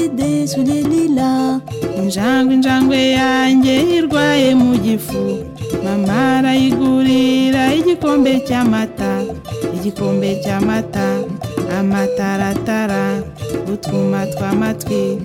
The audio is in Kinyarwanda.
izu ririra injangwe injangwe yanjye irwaye mu gifu mama arayigurira igikombe cy'amata igikombe cy'amata amataratara utwuma tw'amatwi